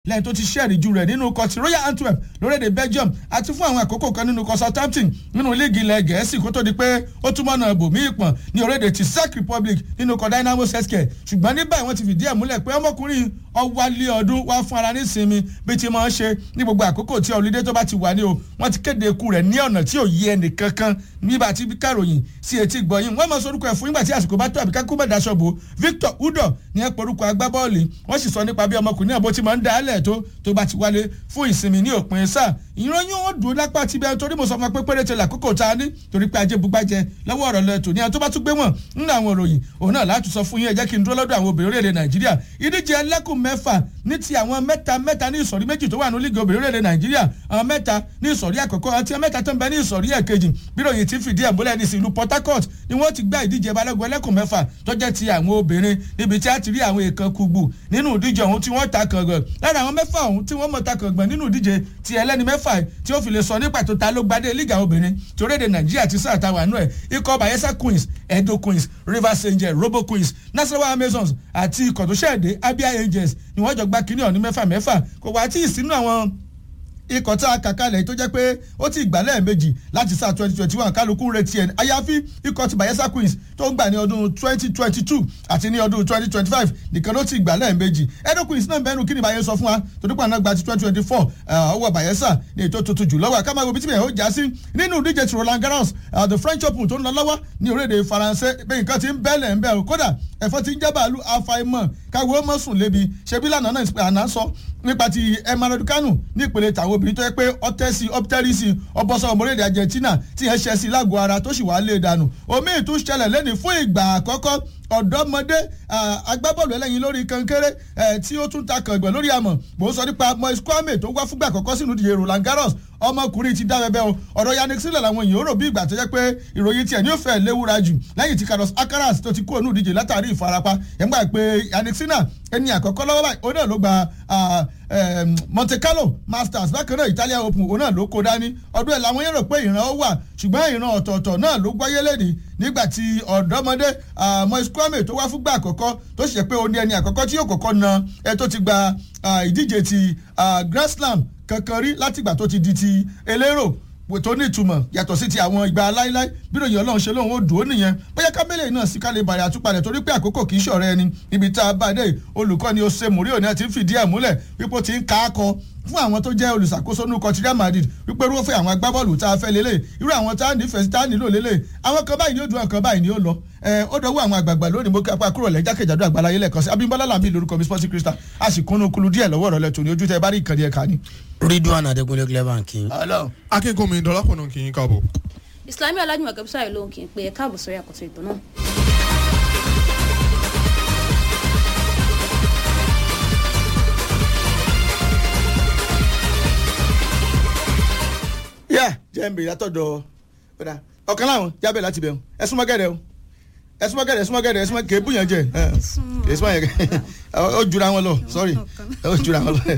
lẹ́yìn tó ti ṣẹ́ẹ̀rì ju rẹ̀ nínú ikọ̀ ti royal antwerp lórílẹ̀‐èdè belgium àti fún àwọn àkókò kan nínú ikọ̀ southampton nínú líìgì ilẹ̀ gẹ̀ẹ́sì kó tó di pé ó túmọ̀ náà bòmí ìpọ̀n ní orílẹ̀‐èdè ti czech republic nínú ikọ̀ dynamo sesket ṣùgbọ́n ní báyìí wọ́n ti fìdí ẹ̀ múlẹ̀ pé ọmọkùnrin ọwálé ọdún wá fún ara ní ìsinmi bí ti máa ń ṣe ní gbogbo àkókò tí ọ̀lídé tó bá ti wà ní o wọ́n ti kéde ikú rẹ̀ ní ọ̀nà tí ò yí ẹnì kankan nígbà tí káròyìn sí etí gbọ̀yìn wọ́n mọ̀ sorúkọ ẹ̀ fún nígbà tí àsìkò bá tó àbí kákú bẹ̀ daṣọ́bù victor udo ní ẹ̀ porúkọ agbábọ́ọ̀lù wọ́n sì sọ nípa bí ọmọkùnrin náà bó ti máa ń dá alẹ̀ tó tó bá ti wálé fún ìsinmi ní òpin sáà ìròyìn wọn dùn lápá ti bẹ́ẹ̀ torí mo sọ fún ọ pé péréte làkókò tá a ní torí pé ajé bugbájẹ lọ́wọ́ ọ̀rọ̀ lẹ tòní àwọn tó bá tún gbé wọn nínú àwọn òròyìn òun náà láti sọ fún yín ẹ jẹ́ kí n dúró lọ́dọ̀ àwọn obìnrin orílẹ̀-èdè nàìjíríà ìdíje ẹlẹ́kùn mẹ́fà ní ti àwọn mẹ́ta mẹ́ta ní ìsọ̀rí méjì tó wà ní lígì obìnrin orílẹ̀-èdè nàìjíríà àwọn mẹ́ta ní ìsọ̀rí àkọ́kọ́ àti mẹ́ta tó ń bẹ ní ìsọ̀rí ẹ̀kejì bíròyìn ti fìdí ẹ̀ múlẹ̀ ní ìlú port harcourt ni wọ́n ti gbá ìdíje balógun ẹlẹ́kùn mẹ́fà tó jẹ́ ti àwọn obìnrin níbi tí a ti rí àwọn èèkàn kùgbù nínú ìdíje ọ̀hún tí wọ́n ta kàngàn lára àwọn mẹ́fà ọ̀hún tí wọ́n mọ̀ ta kàngàn nínú ìdíje ti ẹlẹ́ni mẹ́fà tí ó fi lè sọ ní pàtó ta ló gbadé lígà obìnrin tí orílẹ̀-èdè nàìjíríà ti sáà táwa nù ẹ̀ ikọ̀ bayelsa queens edo queens rivers angels robo queens nasarawa amazons àti ikọ̀ tó ṣẹ̀dé abia angels ni wọ́n jọ gbá kínní ọ̀ní mẹ́fà mẹ́fà kò wá tí ì sínú àwọn ikọ̀ tá a kà kalẹ̀ tó jẹ́ pé ó ti gbà lẹ́ẹ̀mejì láti sáà twenty twenty one kálukú retí ẹ̀ àyàfi ikọ̀ ti bayelsa queens tó ń gbà ní ọdún twenty twenty two àti ní ọdún twenty twenty five nìkan ló ti gbà lẹ́ẹ̀mejì edo queens náà bẹ́ẹ̀ nù kí ni bayelsa sọ fún wa torí pé àná gba ti twenty twenty four ọwọ́ bayelsa ní ètò tuntun jù lọ́wọ́ àkàmọ́ ibi tí mi ò já sí nínú ìdíje ti roland garros the french open tó ń lọ lọ́wọ́ ní orílẹ̀-èdè faransé bẹ́ẹ̀ nǹkan ti ń bẹ́ẹ̀lẹ̀ ń bẹ́ẹ̀ kódà ẹ̀fọ́ ti ń jẹ́ bàálù àfàìmọ̀ káwé mọ̀ sùn lébi ṣebí lánàá náà àná sọ nípa ti emmanuel kanu ní ìpele tàwọn obìnrin tó yẹ pé ọtẹ́sí ọpítẹ́rìsì ọbọ̀sọ ọmọlẹ́dẹ̀ argentina tí yẹn ṣẹ́ sí lágọ̀ọ́ ara tó sì wá lé dànù omi ìtún ṣẹlẹ̀ lẹ́ni fún ìgbà àkọ́kọ́ ọ̀dọ́mọdé agbábọ́ọ̀lù ẹlẹ́yin lórí kankéré tí ó tún ta kàngbọ̀n lórí àmọ̀ mò ń sọ nípa moise kwame tó wá fúngbà àkọ́kọ́ sínú ìdíje roland garros ọmọkùnrin ti dá bẹbẹ o ọ̀rọ̀ yannick sílẹ̀ làwọn èèyàn rò bí ìgbà tó jẹ́ pé ìròyìn tiẹ̀ ní ó fẹ́ léwúra jù lẹ́yìn tí carlos alcaraz tó ti kú ònú ìdíje látàrí ìfarapa yẹn gbà pé yannick sinna ẹni àkọ́kọ́ lọ́wọ́ báyìí òun náà ló gba monte carlo masters bákan náà italia open òun náà ló kó dání ọdún ẹ̀ làwọn yẹn rò pé ìran ó wà ṣùgbọ́n ìran ọ̀tọ̀ọ̀tọ̀ náà ló gbáyé lẹ́nìí nígbà tí ọ̀dọ́mọdé moise kwame tó wá fúngbà àkọ́kọ́ tó ṣe pé ó ní ẹni àkọ́kọ́ tí yóò kọ́kọ́ na ẹ tó ti gba ìdíje ti grand slam kankan rí látìgbà tó ti di ti elérò tó ní ìtumọ̀ yàtọ̀ sí ti àwọn ìgbà láíláí bí ròyìn ọlọ́run ṣe lóun ó dùn ó nìyẹn bóyá kábẹ́lẹ̀ náà sí kálí bàrẹ̀ àtúpalẹ̀ torí pé àkókò kì í ṣọ̀rẹ́ ẹni ibi tá a bá dé olùkọ́ni ose murio ni a ti ń fìdí ẹ̀ múlẹ̀ wípé ó ti ń ká a kọ fún àwọn tó jẹ́ olùṣàkóso ní kọtí real madrid wípé irúfẹ́ àwọn agbábọ́ọ̀lù tá a fẹ́ lélẹ̀ irú àwọn tá a nífẹ̀ẹ́ tá a nílò lélẹ̀ àwọn kan báyìí ni ó dùn àwọn kan báyìí ni ó lọ ó dọ̀wọ́ àwọn àgbààgbà lónìí mo kí apá kúrò lẹ́jákèjádò àgbàláyé lẹ́ẹ̀kan sí abimbola lambi lórúkọ mi sporting crystal a sì kúnnú kulu díẹ̀ lọ́wọ́ rẹ̀ lẹ́tọ̀ ní ojú tẹ bá rí ìkànnì ẹ̀ka ni. ridwan adekunle clever kí. akínkùnmi dọlápọ̀nà kì í káàbọ̀. islami alájùmọ̀ kẹ́bísà ìlú òun kì í pe ẹ̀ káàbọ̀ sórí àkọ́tún ètò náà. yá jẹ́ ń bèrè látọ̀dọ̀ ọ̀kan láwọn jábẹ̀ láti bẹ̀rù ẹ súnmọ́ gẹ̀rẹ́ o ẹ súnmọ́ gẹ̀rẹ́ ẹ súnmọ́ gẹ̀rẹ́ ẹ súnmọ́ kèébù yẹn jẹ ẹ súnmọ́ yẹn ó jura wọn lọ sorry ó jura wọn lọ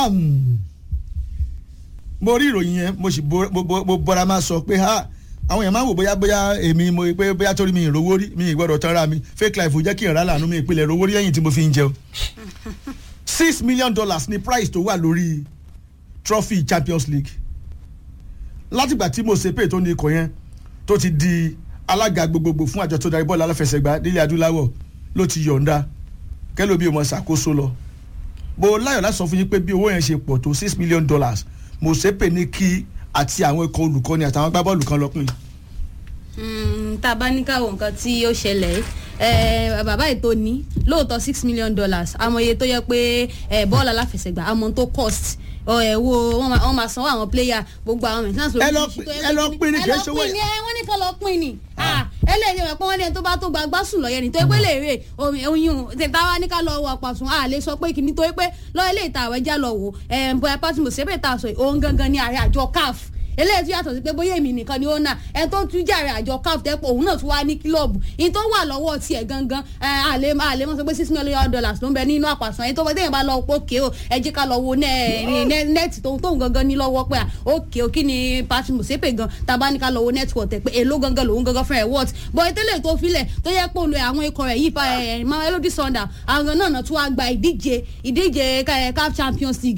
mo rí ìròyìn yẹn mo sì mo bọ́ra máa sọ pé ha àwọn èèyàn máa ń wò bóyá bóyá èmi mo pé bóyá torí mi ìrówó rí mi ìgbọ́dọ̀ tán ra mi fake life ò jẹ́ kí n rà lànà mi ìpìlẹ̀ ìrówó rí ẹ̀yìn tí mo fi ń jẹun six million dollars ni price tó wà lórí trophy champions league látìgbà tí mo ṣe pé tó ní ikọ̀ yẹn tó ti di alága gbogbogbò fún àjọ tó darí bọ́ọ̀lù aláfẹsẹ̀gbá nílẹ̀ adúláwọ̀ ló ti yọ̀ǹda kẹ́lò bí ọmọ ṣàkóso lọ bó láyọ̀ láti sọ fún yín pé bí owó yẹn ṣe pọ̀ tó six million dollars mo ṣe pé ní kí àti àwọn ikọ̀ olùkọ́ni àtàwọn agbábọ́ọ̀lù kan lọ́pìn. tá a bá ní káwọn nǹkan tí ó ṣẹlẹ̀ bàbá ètò ní lóòótọ́ six million dollars àmọ́ iye tó yẹ pé bọ́ọ̀lù aláfẹsẹ̀gbá àmọ́ tó cost ẹ wo wọn máa sanwó àwọn player gbogbo àwọn maintenance ẹ lọ ẹ lọ pín ní kí ẹ ṣòwò ẹ lọ pín ní ẹ wọn ní ká lọ pín ní ẹlẹ́yìn rẹ̀ pé wọ́n ní ẹni tó bá tó gbagbá sùn lọ́yẹ̀ ní tó pé lè rè oyún tètè wá ní ká lọ wọ àpàtún a lè sọ pé kìíní tó pé lọ́ọ́ ilé ìta àwẹ̀já lọ wò ẹ̀ bóyá pátí mo ṣẹ́bẹ̀ ta sọ òun gangan ní ààrẹ àjọ caf eléyìí tún yàtọ̀ sí pé bóyá èmi nìkan ni ó nà ẹ tó tún jàre àjọ caf tẹ́pọ̀ òun náà tún wá ní kílọ̀bù ìyẹn tó wà lọ́wọ́ tiẹ̀ gangan ẹ, àlè àlè mọ́ sọ pé six million dollars ló ń bẹ nínú àpàsàn ẹni tó bá téèyàn bá lọ pé òkè o ẹ jẹ́ ká lọ wo nẹ́ẹ̀tì tó tóun gangan ní lọ́wọ́ pé à, òkè o kí ni patrick musepe gan tàbá ní ká lọ wo network ẹ̀ pé èló gangan lòun gangan fún ẹ̀ wọ́t bọ́ ìtẹ́lẹ̀ tó filẹ̀ tó yẹ pé olú àwọn ikọ̀ rẹ̀ yìí fa ẹ̀ melody sunday àwọn náà náà tún wá gba ìdíje ìdíje eh, caf champions league